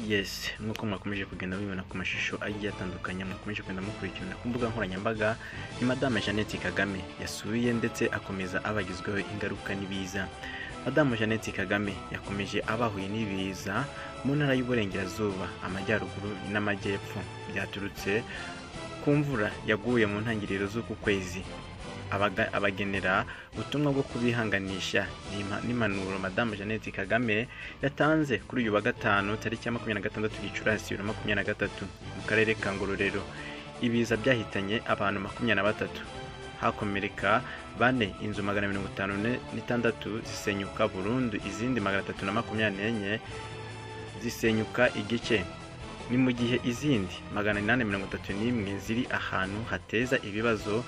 yes nk'uko mwakomeje kugenda mubibona ku mashusho agiye atandukanye mwakomeje kugenda mukurikirana ku mbuga nkoranyambaga ni madame jeannette kagame yasuye ndetse akomeza abagizweho ingaruka n'ibiza madamu jeannette kagame yakomeje abahuye n'ibiza mu ntara y'uburengerazuba amajyaruguru n'amajyepfo byaturutse ku mvura yaguye mu ntangiriro z'uku kwezi abaga- abagenera ubutumwa bwo kubihanganisha n'ima- n'impanuro madamu jeannette kagame yatanze kuri uyu wa gatanu tariki ya makumyabiri na gatandatu gicurasi bibiri na makumyabiri na gatatu mu karere ka ngororero ibiza byahitanye abantu makumyabiri na batatu hakomereka bane inzu magana mirongo itanu ne- n'itandatu zisenyuka burundu izindi magana atatu na makumyabiri n'enye zisenyuka igice ni mu gihe izindi magana inani mirongo itatu n'imwe ziri ahantu hateza ibibazo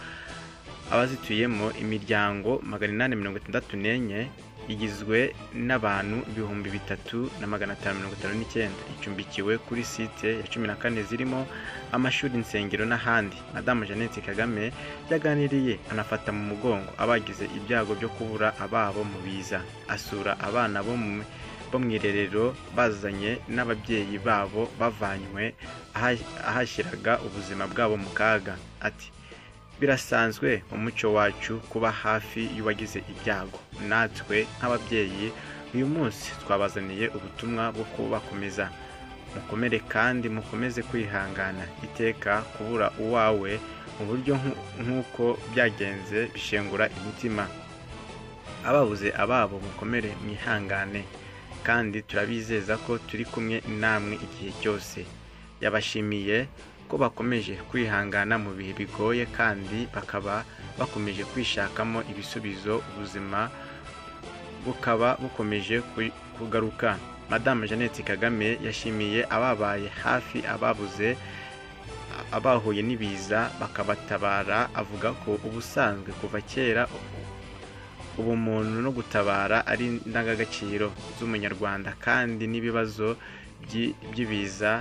abazituyemo imiryango magana inani mirongo itandatu n'enye igizwe n'abantu ibihumbi bitatu na magana atanu mirongo itanu n'icyenda icumbikiwe kuri site ya cumi na kane zirimo amashuri insengero n'ahandi madamu jeannette kagame yaganiriye anafata mu mugongo abagize ibyago byo kubura ababo mu biza asura abana bo mu bo mu irerero bazanye n'ababyeyi babo bavanywe aha- ahashyiraga ubuzima bwabo mu kaga ati birasanzwe mu muco wacu kuba hafi y'uwagize ibyago natwe nk'ababyeyi uyu munsi twabazaniye ubutumwa bwo kubakomeza mukomere kandi mukomeze kwihangana iteka kubura uwawe mu buryo nku- nk'uko byagenze bishengura imitima ababuze ababo mukomere mwihangane kandi turabizeza ko turi kumwe namwe igihe cyose yabashimiye ko bakomeje kwihangana mu bihe bigoye kandi bakaba bakomeje kwishakamo ibisubizo ubuzima bukaba bukomeje ku- kugaruka madamu jeannette kagame yashimiye ababaye hafi ababuze abahuye n'ibiza bakabatabara avuga ko ubusanzwe kuva kera ubumuntu no gutabara ari indangagaciro z'umunyarwanda kandi n'ibibazo byi- by'ibiza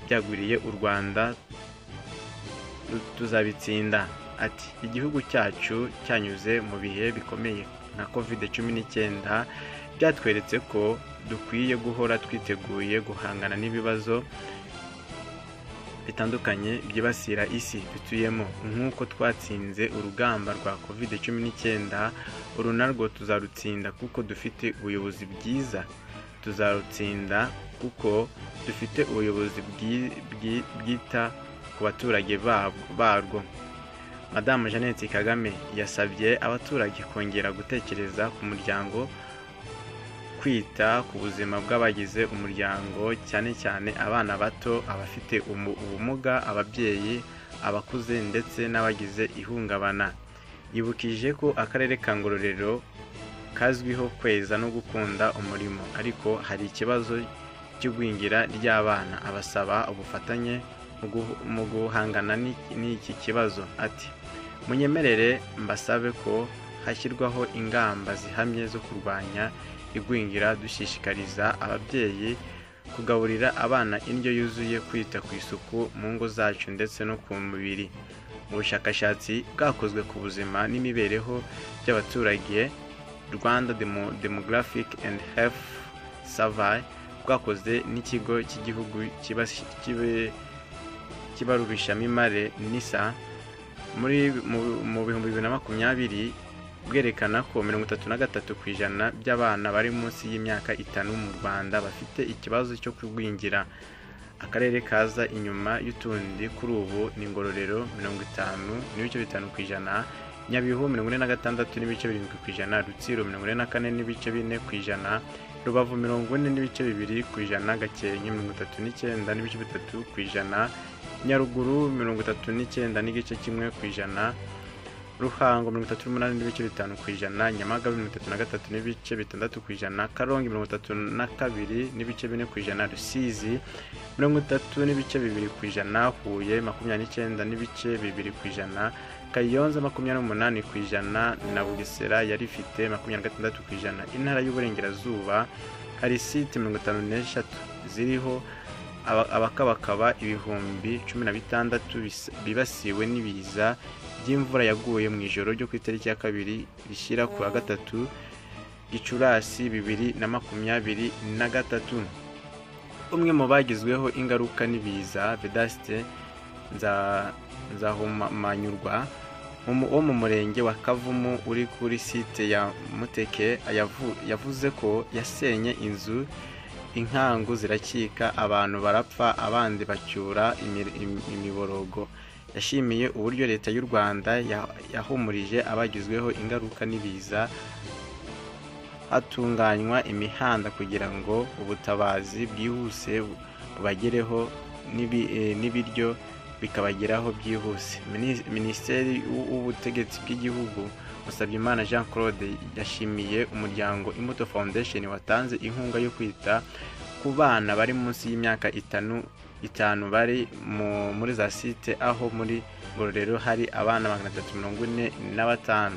byagwiriye u rwanda tu- tuzabitsinda ati igihugu cyacu cyanyuze mu bihe bikomeye nka covid cumi n'icyenda byatweretse ko dukwiye guhora twiteguye guhangana n'ibibazo bitandukanye byibasira isi dutuyemo nk'uko twatsinze urugamba rwa covid cumi n'icyenda uru narwo tuzarutsinda kuko dufite ubuyobozi bwiza tuzarutsinda kuko dufite ubuyobozi bwi- bwi- bwita ku baturage bab- barwo madamu jeannette kagame yasabye abaturage kongera gutekereza ku muryango kwita ku buzima bw'abagize umuryango cyane cyane abana bato abafite umu- ubumuga ababyeyi abakuze ndetse n'abagize ihungabana yibukije ko akarere ka ngororero kazwiho kweza no gukunda umurimo ariko hari ikibazo cy'igwingira ry'abana abasaba ubufatanye mu guh- mu guhangana n'iki- n'iki kibazo ati munyemerere mbasabe ko hashyirwaho ingamba zihamye zo kurwanya igwingira dushishikariza ababyeyi kugaburira abana indyo yuzuye kwita ku isuku mu ngo zacu ndetse no ku mubiri ubushakashatsi bwakozwe ku buzima n'imibereho by'abaturage rwanda Demo- demographic and health survey bwakoze n'ikigo cy'igihugu kibas- kibe- kibarurishamibare nisa muri mu- mu bihumbi bibiri na makumyabiri bwerekana ko mirongo itatu na gatatu ku ijana by'abana bari munsi y'imyaka itanu mu rwanda bafite ikibazo cyo kugwingira akarere kaza inyuma y'utundi kuri ubu ni ngororero mirongo itanu n'ibice bitanu ku ijana nyabihu mirongo ine na gatandatu n'ibice birindwi ku ijana rutsiro mirongo ine na kane n'ibice bine ku ijana rubavu mirongo ine n'ibice bibiri ku ijana gakenke mirongo itatu n'icyenda n'ibice bitatu ku ijana nyaruguru mirongo itatu n'icyenda n'igice kimwe ku ijana ruhango mirongo itatu n'umunani n'ibice bitanu ku ijana nyamagabe mirongo itatu na gatatu n'ibice bitandatu ku ijana karongi mirongo itatu na kabiri n'ibice bine ku ijana rusizi mirongo itatu n'ibice bibiri ku ijana huye makumyabiri n'icyenda n'ibice bibiri ku ijana kayonza makumyabiri n'umunani ku ijana na bugesera yari ifite makumyabiri na gatandatu ku ijana intara y'uburengerazuba hari site mirongo itanu n'eshatu ziriho aba- abakabakaba ibihumbi cumi na bitandatu bis- bibasiwe n'ibiza by'imvura yaguye mu ijoro ryo ku itariki ya kabiri rishyira ku wa gatatu gicurasi bibiri na makumyabiri na gatatu umwe mu bagizweho ingaruka n'ibiza vedaste Nza- nzahumanyurwa mu- wo mu murenge wa kavumu uri kuri site ya muteke yavu- yavuze ko yasenye inzu inkangu zirakika abantu barapfa abandi bacyura imi- im- imiborogo yashimiye uburyo leta y'u rwanda ya- yahumurije abagizweho ingaruka n'ibiza hatunganywa imihanda kugira ngo ubutabazi bwihuse bu- bubagereho n'ibi- eh, n'ibiryo bikabageraho byihuse Minis- minisiteri y'u- w'ubutegetsi bw'igihugu Musabyimana jean claude yashimiye umuryango imbuto foundation watanze inkunga yo kwita ku bana bari munsi y'imyaka itanu itanu bari mu- muri za site aho muri ngororero hari abana magana atatu mirongo ine na batanu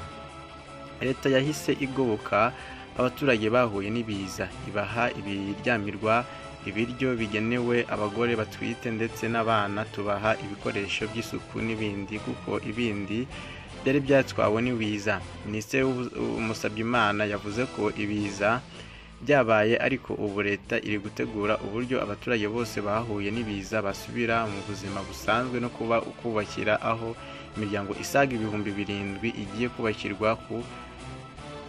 leta yahise igoboka abaturage bahuye n'ibiza ibaha ibiryamirwa ibiryo bigenewe abagore batwite ndetse n'abana tubaha ibikoresho by'isuku n'ibindi kuko ibindi byari byatwawe n'ibiza minisitiri Musabyimana yavuze ko ibiza byabaye ariko ubu leta iri gutegura uburyo abaturage bose bahuye n'ibiza basubira mu buzima busanzwe no kuba kubakira aho imiryango isaga ibihumbi birindwi igiye kubakirwa ku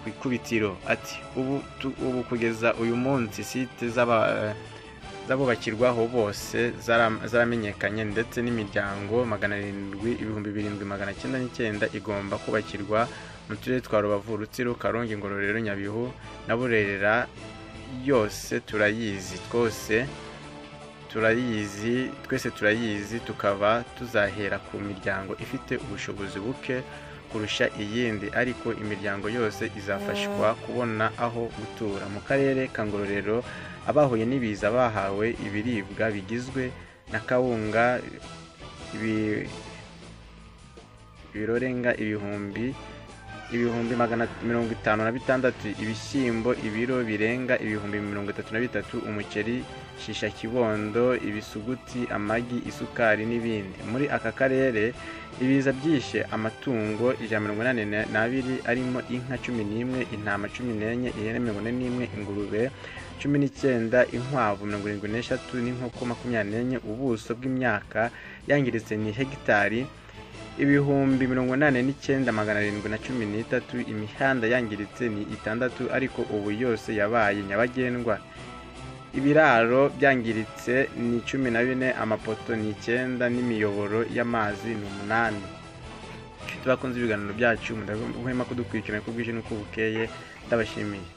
ku ikubitiro ati ubu tu- ubu kugeza uyu munsi site z'aba- z'abubakirwaho bose zara- zaramenyekanye ndetse n'imiryango magana arindwi ibihumbi birindwi magana cyenda n'icyenda igomba kubakirwa mu turere twa rubavu rutsiro karongi ngororero nyabihu na burera yose turayizi twose turayizi twese turayizi tukaba tuzahera ku miryango ifite ubushobozi buke kurusha iyindi ariko imiryango yose izafashwa kubona aho gutura mu karere ka ngororero abahuye n'ibiza bahawe ibiribwa bigizwe na kawunga ibi- ibirorenga ibihumbi ibihumbi magana mirongo itanu na bitandatu ibishyimbo ibiro birenga ibihumbi mirongo itatu na bitatu umuceri shisha kibondo ibisuguti amagi isukari n'ibindi muri aka karere ibiza byishe amatungo ijana mirongo inani na- n'abiri arimo inka cumi n'imwe intama cumi n'enye ihene mirongo ine n'imwe ingurube cumi n'icyenda inkwavu mirongo irindwi n'eshatu n'inkoko makumyabiri n'enye ubuso bw'imyaka yangiritse ni hegitari ibihumbi mirongo inani n'icyenda magana arindwi na cumi n'itatu imihanda yangiritse ni itandatu ariko ubu yose yabaye nyabagendwa ibiraro byangiritse ni cumi na bine amapoto ni icyenda n'imiyoboro y'amazi ni umunani tubakunze ibiganiro byacu mudahwema kudukurikirana uko bwije n'uko bukeye ndabashimiye